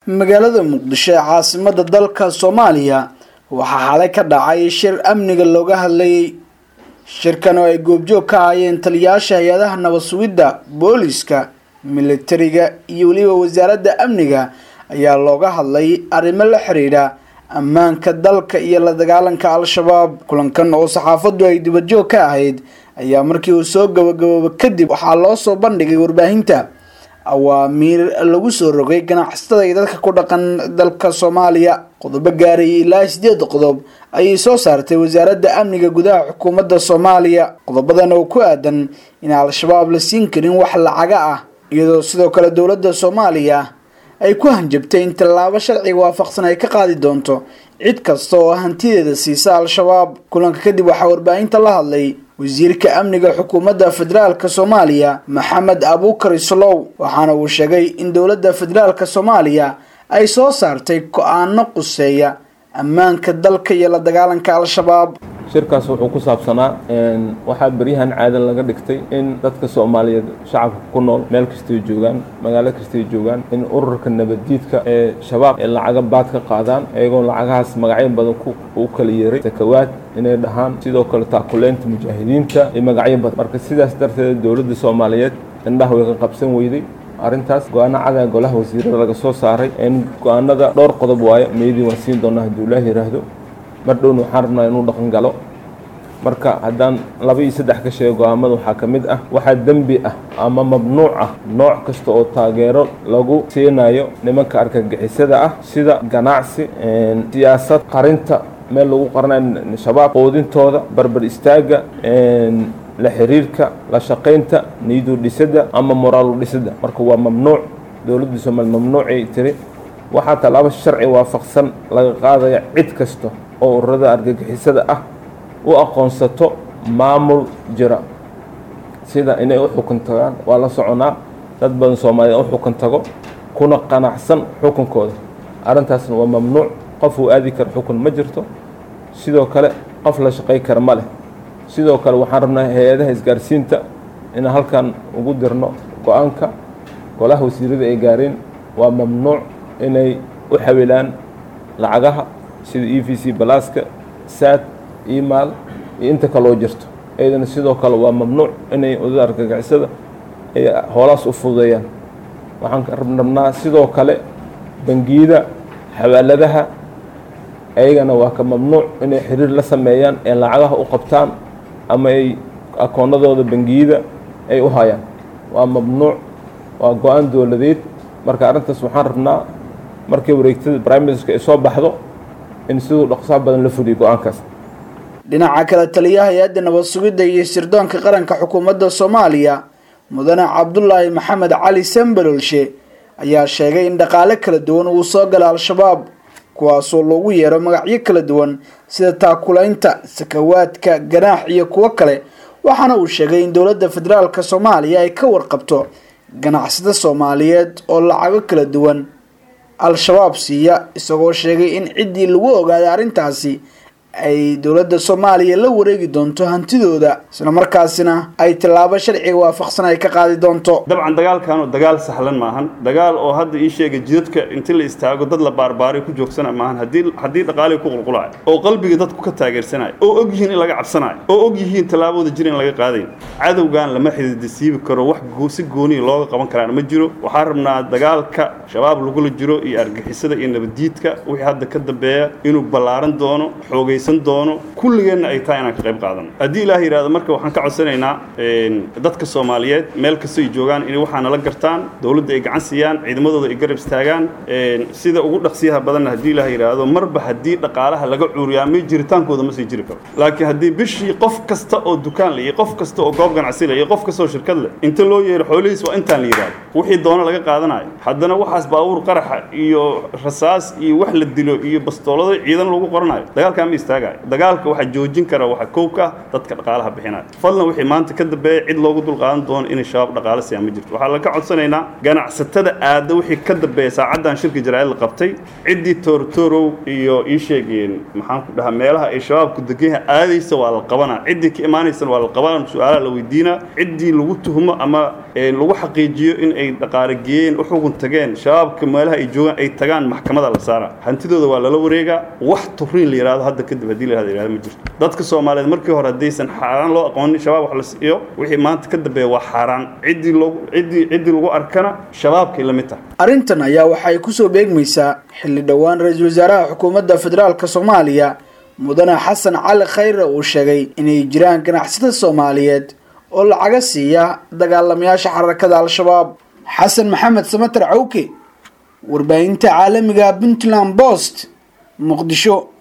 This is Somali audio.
magaalada muqdisho ee caasimada dalka soomaaliya waxaa xalay ka dhacay shir amniga looga hadlayay shirkan oo ay goobjoog ka ahaayeen taliyayaasha hay-adaha nabad sugidda booliska militariga iyo weliba wasaaradda amniga ayaa looga hadlay arrimo la xiriira ammaanka dalka iyo la dagaalanka al-shabaab kulankan oo saxaafaddu ay dibadjoog ka ahayd ayaa markii uu soo gabagabooba kadib waxaa loo soo bandhigay warbaahinta awaamiir lagu soo rogay ganacsatada iyo dadka ku dhaqan dalka soomaaliya qodobo gaarayay ilaa sideed qodob ayay soo saartay wasaaradda amniga gudaha xukuumadda soomaaliya qodobadan oo ku aadan in al-shabaab la siin karin wax lacaga ah iyadoo sidoo kale dowladda soomaaliya ay ku hanjabtay in tallaabo sharciga waafaqsan ay ka qaadi doonto cid kasta oo hantideeda siisa al-shabaab kulanka kadib waxaa warbaahinta la hadlay wasiirka amniga xukuumadda federaalk soomaaliya maxamed abuukar islow waxaana uu sheegay in dowladda federaalk soomaaliya ay soo saartay go-aano quseeya ammaanka dalka iyo la dagaalanka al-shabaab shirkaas wuxuu ku saabsanaa waxaa beryahan caadan laga dhigtay in dadka soomaaliyeed shacabka ku nool meel kastay joogaan magaalo kastay joogaan in ururka nabaddiidka ee shabaab ee lacaga baad ka qaadaan iyagoo lacagahaas magacyo badan u kala yeeray sakawaad inay dhahaan sidoo kale taakuleynta mujaahidiinta iyo magacyo badan marka sidaas darteed dowladda soomaaliyeed indhaha way ka qabsan weyday arrintaas go-aano cadaa golaha wasiirada laga soo saaray in go-aanada dhowr qodob waayo meydii waan siin doonaa hadduu ilaah yidhaahdo mar dhowna waxaan rabnaa inuu dhaqan galo marka haddaan laba iyo saddex ka sheego go-aamada waxaa ka mid ah waxaa dembi ah ama mamnuuc ah nooc kasta oo taageero lagu siinayo nimanka argagixisada ah sida ganacsi siyaasad qarinta meel lagu qaranayo shabaab qoodintooda barbar istaagga la xiriirka la shaqaynta niidu dhisidda ama moraalu dhisidda marka waa mamnuuc dowladda soomaaliya mamnuucay tiri waxaa tallaabo sharci waafaqsan laga qaadaya cid kasta oo ururada argagixisada ah u aqoonsato maamul jira sida inay u xukun tagaan waa la soconaa dad badan soomaaliyeed u xukun tago kuna qanacsan xukunkooda arrintaasna waa mamnuuc qof uu aadi karo xukun ma jirto sidoo kale qof la shaqay kara ma leh sidoo kale waxaan rabnaa hay-adaha isgaarsiinta inaan halkan ugu dirno go-aanka golaha wasiirada ay gaareen waa mamnuuc inay u xawilaan lacagaha sida e v c balaaska saad imaal iyo inta kaloo jirto iyadana sidoo kale waa mamnuuc inay udada argagicisada ay hoolaas u fududeeyaan waxaan rabnaa sidoo kale bangiyada xawaaladaha ayagana waa ka mamnuuc inay xiriir la sameeyaan ee lacagaha u qabtaan ama ay akoonadooda bangiyada ay u hayaan waa mamnuuc waa go-aan dowladeed marka arrintaas waxaan rabnaa markii wareegtada prime ministerka ay soo baxdo in siduu dhaqsaha badan la fuliyo go-aankaas dhinaca kale taliyaha hay-adda nabad sugidda iyo sirdoonka qaranka xukuumadda soomaaliya mudane cabdulaahi maxamed cali sambalolshe ayaa sheegay in dhaqaale kala duwan uu soo gala al-shabaab kuwaasoo loogu yeero magacyo kala duwan sida taakulaynta sakawaadka ganaax iyo kuwo kale waxaana uu sheegay in dowladda federaalk soomaaliya ay ka warqabto ganacsada soomaaliyeed oo lacago kala duwan al-shabaab siiya isagoo sheegay in ciddii lagu ogaaday arrintaasi ay dowladda soomaaliya la wareegi doonto hantidooda isla markaasina ay tallaabo sharciga waafaqsan ay ka qaadi doonto dabcan dagaalkanu dagaal sahlan maahan dagaal oo hadda ii sheega jidadka inti la istaago dad la baarbaaray ku joogsana maahan haddii haddii dhaqaalii ku qulqulayo oo qalbiga dadku ka taageersanayo oo og yihiin in laga cabsanayo oo og yihiin tallaabooda jir in laga qaadayn cadowgan lama xididisiibi karo wax si gooniya looga qaban karaan ma jiro waxaan rabnaa dagaalka shabaab lagula jiro iyo argixisada iyo nabaddiidka wixii hadda ka dambeeya inuu ballaaran doono xoogay doono kulligeenna ay tahay inaan ka qayb qaadano haddii ilaah yidhahdo marka waxaan ka codsanaynaa dadka soomaaliyeed meel kastay joogaan inay waxaa nala gartaan dowladda ay gacan siiyaan ciidamadooda ay garab istaagaan sida ugu dhaqsiyaha badanna haddii ilaah yidhaahdo marba haddii dhaqaalaha laga cuuriyaamay jiritaankooda ma sii jiri karo laakiin haddii bishii qof kasta oo dukaan leh iyo qof kasta oo goob ganacsi leh iyo qof kasta oo shirkad leh inta loo yeero xoolihiis waa intaan la yidhahdo wixii doono laga qaadanayo haddana waxaas baabuur qaraxa iyo rasaas iyo wax la dilo iyo bastoolado ciidan lagu qoranayo dagaalkaa ma istaagayo dagaalka waxaa joojin kara waxa kow ka ah dadka dhaqaalaha bixinaya fadlan wixii maanta ka dambeeya cid loogu dulqaadan doono inay shabaab dhaqaale siiyaan ma jirto waxaa laga codsanaynaa ganacsatada aada wixii ka dambeeya saacaddan shirka jaraa'id la qabtay ciddii toortoorow iyo ii sheegeen maxaan ku dhahaa meelaha ay shabaabku deganyaha aadaysa waa la qabanaa ciddii ka imaanaysana waa la qabanaa su-aalaha la weydiinaa ciddii lagu tuhmo ama lagu xaqiijiyo in ay dhaqaale geeyeen u xugun tageen shabaabka meelaha ay joogaan ay tagaan maxkamada la saara hantidooda waa lala wareegaa wax turiin la yidhahdo hadda kadib haddii la yidhahdo ma jirto dadka soomaaliyeed markii hore haddaysan xaaraan loo aqoonin shabaab wax la siiyo wixii maanta ka dambeeya waa xaaraan ciddii loogu ciddii ciddii lagu arkana shabaabkay la mid tahay arrintan ayaa waxay kusoo beegmaysaa xilli dhowaan ra-iisul wasaaraha xukuumadda federaalk soomaaliya mudane xasan cali khayre uu sheegay inay jiraan ganacsatada soomaaliyeed oo lacaga siiya dagaalamayaasha xarakada al-shabaab xasan maxamed samater cawke warbaahinta caalamiga puntland bost muqdisho